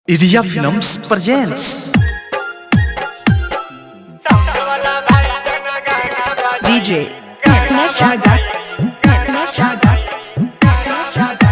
Iria Films presents DJ Nagnesh Raja Nagnesh Raja Nagnesh Raja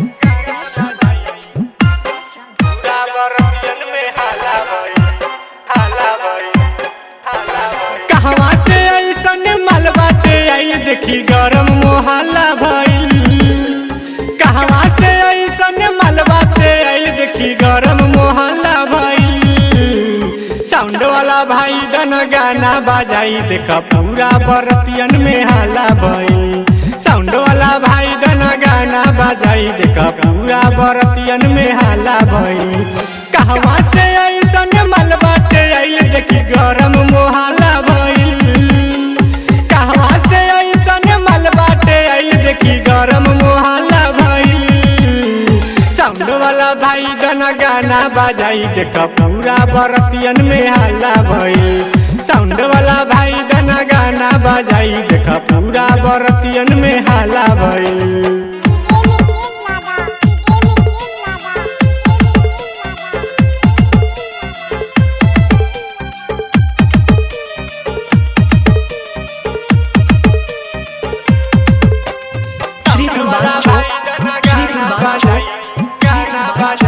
कहवा से ऐसन माल बाटे आई देखी गरम मोहल्ला भइल कहवा से ऐसन माल बाटे आई देखी गरम मोहल्ला भइल साउंड वाला भाई दन गाना बजाई देखा पूरा बरतियन में हाला भइल साउंड वाला भाई दन गाना बजाई देखा पूरा बरतियन में हाला भइल कहवा से ऐसन माल बाटे आई देखी गरम मोहल्ला भइल कहवा से ऐसन माल बाटे आई देखी गरम मोहल्ला भइल साउंड वाला भाई गाना गाना बजाई देख पूरा बरतियन में हल्ला भइल साउंड वाला भाई गाना गाना बजाई देख पूरा बरतियन में हल्ला भइल Shri Prabhas Chowk Shri Prabhas Chowk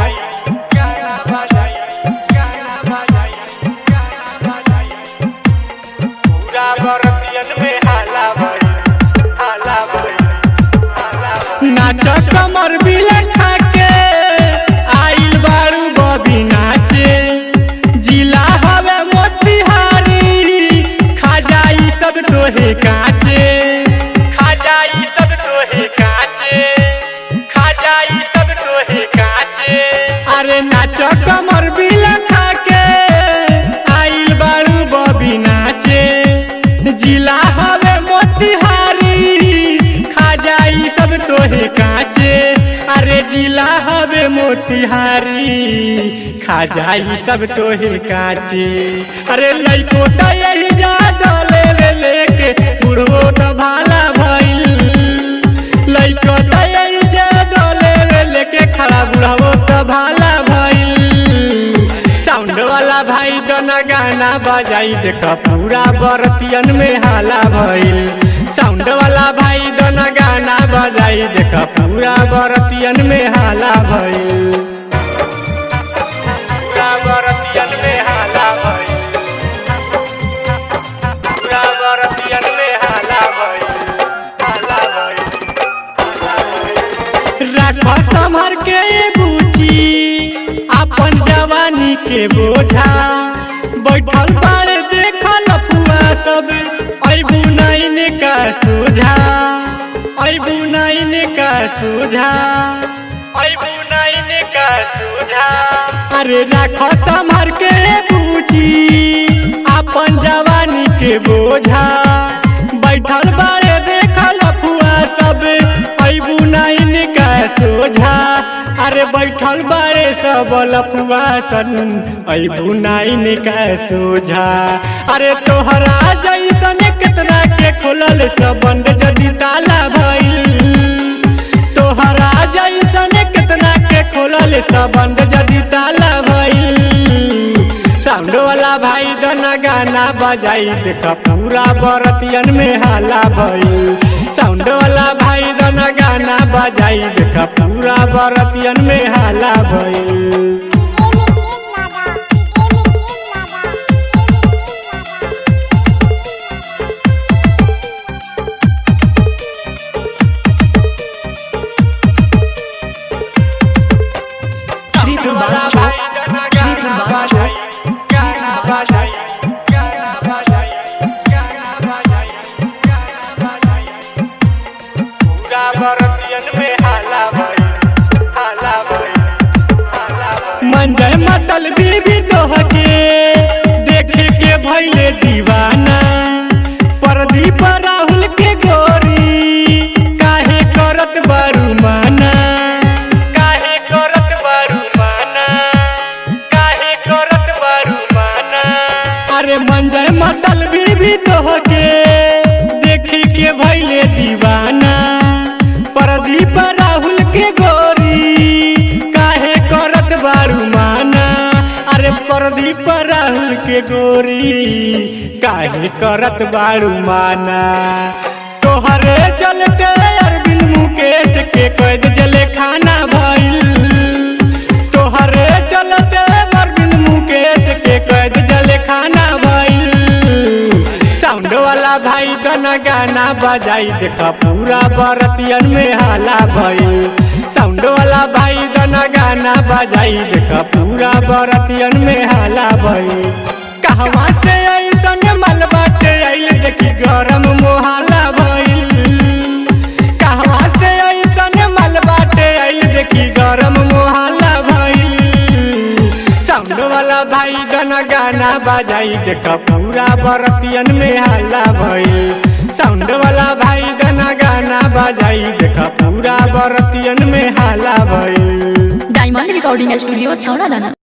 नाच कमर बिलन खाके आइल बारू बबी नाचे जिला हवे मोतिहारी खा जाई सब तोहे काचे खा जाई सब तोहे काचे खा जाई सब तोहे काचे अरे नाच कमर बिलन खाके आइल बारू बबी नाचे जिला हवे मोतिहारी खा जाई सब तोहे काचे अरे जिला हवे मोतिहारी खा जाई सब तोहे काचे अरे लइको त यही जा दले रे लेके बुढ़ो त भाला भइल लइको त यही जा दले रे लेके खड़ा बुढ़ो त भाला भइल साउंड वाला भाई दोना गाना बजाई देख पूरा बरतियन में हाला भइल साउंड वाला भाई दोना गाना बजाई देख पूरा बरतियन में हाला भइल पूरा बरतियन में हाला भइल पूरा बरतियन में हाला भइल हाला भइल राख संभर के बूची अपन जवानी के बोझा बैठल बाड़े देखल फुआ सब अबू नाइन का सोझा अबू नाइन का सोझा अबू नाइन का सोझा अरे राख संभर के बूची अपन जवानी के बोझा बैठल बाड़े देखल फुआ सब अबू नाइन का सोझा अरे बैठल बाड़े सब लफुआ सन अबू नाइन का सोझा अरे तोहरा जैसन कितना के खुलल सबंड जदी ताला भइल तोहरा जैसन कितना के खोलल सबंड जदी ताला भइल साउंड वाला भाई गाना गाना बजाई देख पूरा बरतियन में हाला भइल साउंड वाला भाई गाना गाना बजाई देख पूरा बरतियन में हाला भइल Shri Prabhas Chowk Shri Prabhas Chowk पूरा बरतियन में हाला भइल हाला भइल मंजर मतल बीबी तोहके देखे के भइले दीवाना प्रदीप राहुल के गोरी काहे करत बारू माना काहे करत बारू माना काहे करत बारू माना अरे मंजर मतल बीबी तोहके देखी के भइले दीवाना प्रदीप राहुल के गोरी काहे करत बारू माना प्रदीप राहुल के गोरी काहे करत बाड़ू माना तोहरे चलते अरविंद मुकेश के कैद जले खाना भइल तोहरे चलते अरविंद मुकेश के कैद जले खाना भइल साउंड वाला भाई गाना गाना बजाई देखा पूरा बरतियन में हाला भइल साउंड वाला भाई गाना गाना बजाई देखा पूरा बरतियन में हाला भइल कहवा से ऐसन मल बाटे आइल देखी गरम मोहाला भइल कहवा से ऐसन मल बाटे आइल देखी गरम मोहाला भइल साउंड वाला भाई गाना गाना बजाई देखा पूरा बरतियन में हाला भइल साउंड वाला भाई गाना गाना बजाई देखा पूरा बरतियन में हाला भइल डायमंड रिकॉर्डिंग स्टूडियो छौड़ा दाना